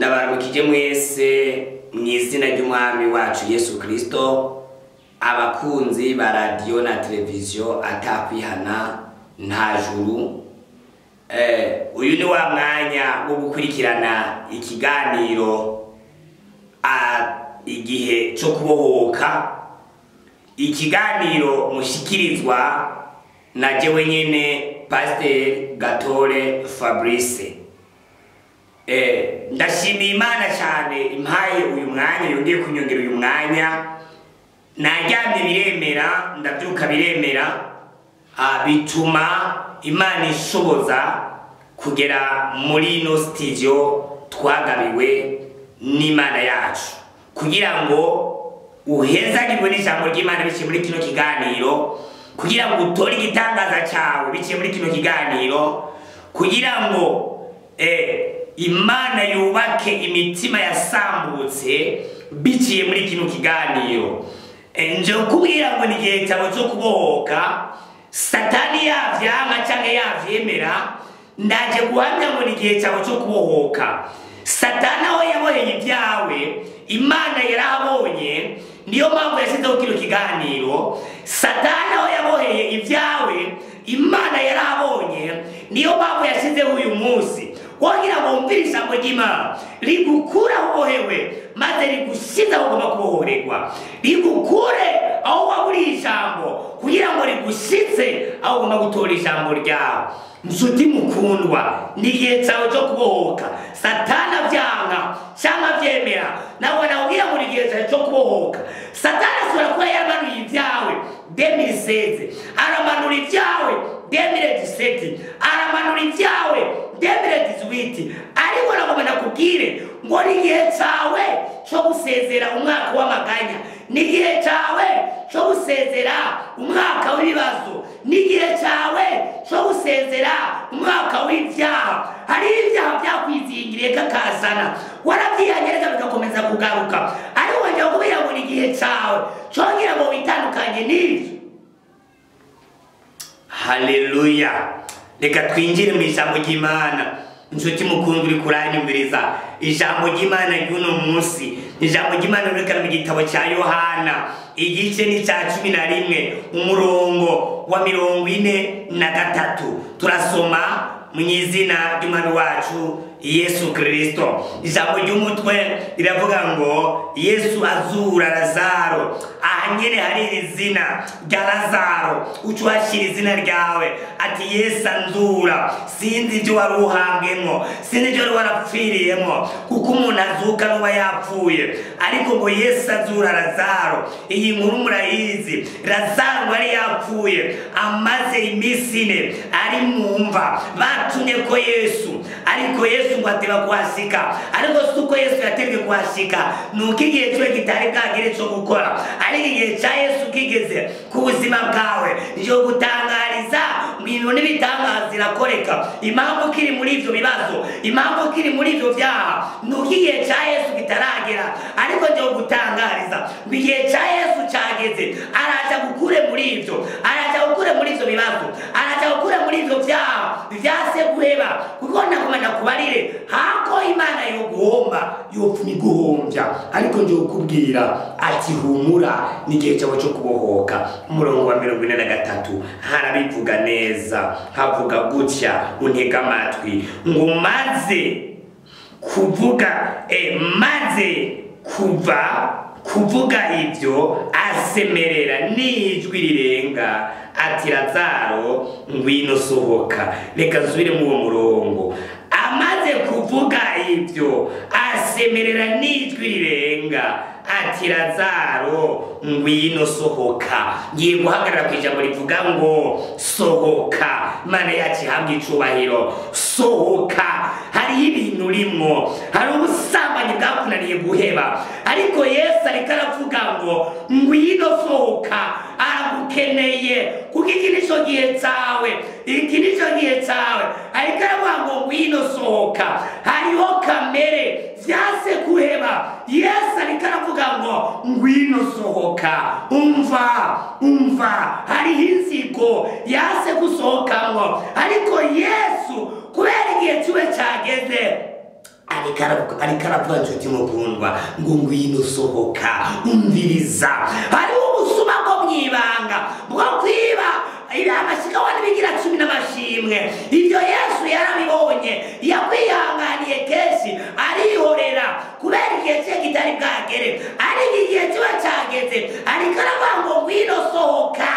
abantu kijye mwese mu izina ry'umwami wacu yesu kirisito abakunzi ba radiyo na televiziyo atakwihana nta juru uyu ni wa mwanya wo gukurikirana ikiganiro igihe cyo kubohoka ikiganiro mushikirizwa na jewe nyine pasiteri gatore fabrice ndashimiye imana cyane impaye uyu mwanya yongeye kunyongera uyu mwanya naryamye biremera ndabyuka biremera bituma imana ishoboza kugera muri ino sitidiyo twagabiwe n'imana yacu kugira ngo uhezagirwe n'ijambo ry'imana biciye muri kino kiganiro kugira ngo utore igitangaza cyawe biciye muri kino kiganiro kugira ngo imana yubake imitima yasambutse biciye muri kino kiganiro nje kubwira ngo ni igihe cyawe cyo kubohoka satani yavyanga cyangwa yavyemera ndaje guhamya ngo ni igihe cyawe cyo kubohoka satani aho yaboheye ibyawe imana yarahabonye niyo mpamvu yashyizeho kino kiganiro satani aho yaboheye ibyawe imana yarahabonye niyo mpamvu yashyizeho uyu munsi wogira ngo wumvire ijambo ry'imana rigukuraho ubohewe maze rigushyize aho ugomba kubohorerwa rigukure aho waba uri ijambo kugira ngo rigushyitse aho ugomba gutora ijambo ryawe nshuti mukundwa ni igihe cyawe cyo kubohoka satana byanga cyangwa byemera nawe nawubwira ngo ni igihe cyawe cyo kubohoka satana ashobora kuba yamanuye ibyawe demiseze aramanura ibyawe demire diseti aramanura ibyawe demire dizuwiti ariko nagomba nakubwire ngo ni igihe cyawe cyo gusezera umwaka w'amaganya ni igihe cyawe cyo gusezera umwaka w'ibibazo ni igihe cyawe cyo gusezera umwaka w'ibyaha hari ibyaha byakwizingiriye kakazana warabyihanyereza bigakomeza kugaruka ariko wongera kubwira ngo ni igihe cyawe cyongera ngo witandukanye n'ibyo haleluya reka twinjire mu ijambo ry'imana inshuti mukunzi uri kuranyumviriza ijambo ry'imana ry'uno munsi ijambo ry'imana rureka mu gitabo cya yohana igice ni cya cumi na rimwe umurongo wa mirongo ine na gatatu turasoma mu izina ry'umwami wacu yesu kirisito ijambo ry'umutwe riravuga ngo yesu azura lazaro aha nyine hari iri zina rya lazaro uca uhashyira izina ryawe ati yesu anzura sinzi ibyo wari uhambwemo sinzi ibyo wari warapfiriyemo kuko umuntu azuka n'uba yapfuye ariko ngo yesu azura lazaro iyi nkuru murayizi lazaro wari yapfuye amaze iminsi ine ari mu mva batumye ko yesu ariko yesu yesu ngo ateba kuhasika ariko si uko yesu yatebwe kuhasika ni uko igihe cyiwe kitari bwagire cyo gukora ariko igihe cya yesu kigeze ku buzima bwawe yo gutangariza ibintu n'ibitangaza irakoreka impamvu kiri muri ibyo bibazo impamvu kiri muri ibyo byaha ni uko igihe cya yesu kitaragera ariko njyewe gutangariza ngo igihe cya yesu cyageze araza gukure muri ibyo araza gukure muri ibyo bibazo araza gukure muri ibyo byaha byase guheba kuko nakomana kubarira hako imana yoguhomba yopfa guhombya ariko njye ukubwira ati humura n'igihe cyawe cyo kubohoka umurongo wa mirongo ine na gatatu harabivuga neza havuga gutya untega amatwi ngo maze kuvuga e, maze kuva kuvuga ibyo asemerera n'ijwi rirenga ati razaro ngwino sohoka reka nsubire muri uwo murongo amaze kuvuga ibyo asemerera n'ijwi rirenga ati razaro ngwino sohoka ngiye guhagarara ku ijambo rivuga ngo sohoka mana yacu ihabwa icubahiro sohoka hariho ibintu urimo hari ubusambanyi bwakunaniye guheba ariko yesu ariko aravuga ngo ngwino sohoka aragukeneye kuko iki ni cyo gihe cyawe iki ni cyo gihe cyawe ariko aravuga ngo ngwino sohoka hariho kamere byase guheba yesu ariko aravuga ngo ngwino sohoka umva umva hariho inzigo yase gusohokamo ariko yesu kubera igihe kiwe cyageze ariko aravuga ariko aravuga inshuti mukundwa ngo ngwino usohoka umviriza hariho ubusuma bwo mu ibanga bwo kwiba amashyiga wa n'ibigira cumi n'amashimwe ibyo yesu yarabibonye yakwihanganiye kenshi arihorera kubera igihe cye kitari bwagere ariko igihe kiba cyageze ariko aravuga ngo ngwino sohoka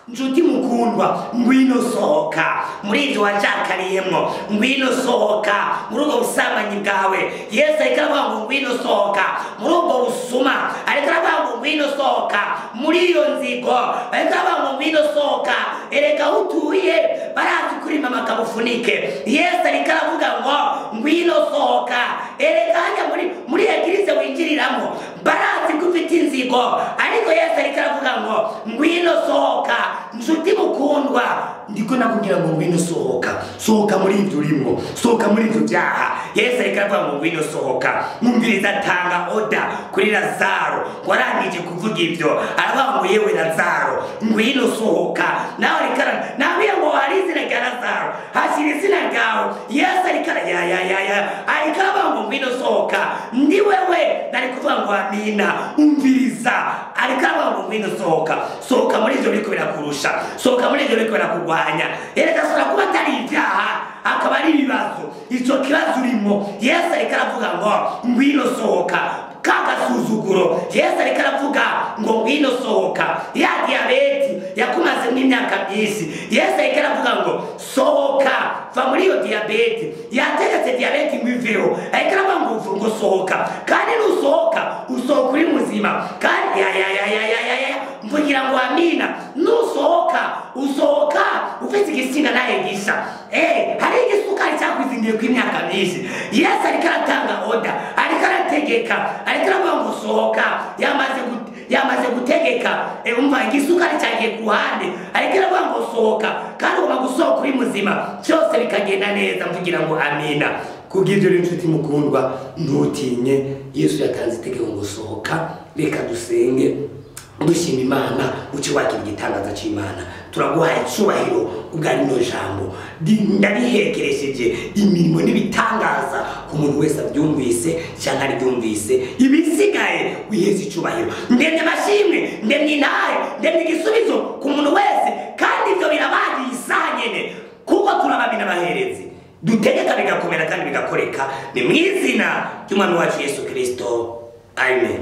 nshuti mukundwa ngwino sohoka muri ibyo wacakariyemo ngwino sohoka muri ubwo busambanyi bwawe yesu ariko aravuga ngo ngwino sohoka muri ubwo busuma ariko aravuga ngo ngwino sohoka muri iyo nzigo ariko aravuga ngo ngwino sohoka ereka aho utuye barazi kuri mama kabufunike yesu ariko aravuga ngo ngwino sohoka ereka hajya muri muri egirize winjiriramo barazi ko ufite inzigo ariko yesu ariko aravuga ngo ngwino sohoka nshuti mukundwa ndiko nakubwira ngo ngwino sohoka sohoka muri ibyo urimo sohoka muri ibyo byaha yesu ariko aravuga ngo ngwino sohoka mwumviriza atanga oda kuri lazaro warangije kuvuga ibyo aravuga ngo yewe lazaro ngwino sohoka nawe ariko ara- nabwiye ngo hari izina rya lazaro hashyira izina ryawe yesu ariko ara- ya ya ya ya ariko aravuga ngo ngwino sohoka ndi wewe nari kuvuga ngo amina umviriza ariko aravuga ngo ngwino sohoka sohoka muri ibyo biriko birakurusha sohoka muri ibyo biriko birakurwanya erega ashobora kuba atari ibyaha akaba ari ibibazo icyo kibazo urimo yesu ariko aravuga ngo ngwino sohoka ka gasuzuguro yesu ariko aravuga ngo ngwino sohoka ya diyabeti yakumazemo imyaka myinshi yesu ariko aravuga ngo sohoka va muri iyo diyabeti yategetse diyabeti ngo iveho ariko aravuga ngo uvu- ngo sohoka kandi nusohoka usohoka uri muzima kandi ya ya ya ya ya ya ya mvugira ngo amina nusohoka usohoka ufite igisinga nawe gisa Eh, hari igisukari cyakwizingiye ku imyaka myinshi yesu ariko aratanga oda ariko arategeka ariko aravuga ngo sohoka yamaze gute yamaze gutegeka Eh, umva igisukari cyagiye ku ruhande ariko iravuga ngo sohoka kandi ugomba gusohoka uri muzima byose bikagenda neza mvugira ngo amina kubw'ibyo rero inshuti mukundwa ntutinye yesu yatanze itegeko ngo sohoka reka dusenge dushima imana uce wakira igitangaza cy'imana turaguhaye icyubahiro ubwo ari rino jambo Ndi- ndarihekeresheje imirimo n'ibitangaza ku muntu wese abyumvise cyangwa aribyumvise ibisigaye wiheze icyubahiro ndemye amashimwe ndemye intare ndemye igisubizo ku muntu wese kandi ibyo birabagiye isaha nyine kuko turababi n'abaherezi dutegeka bigakomera kandi bigakoreka ni mu izina ry'umwami wacu yesu kirisito amen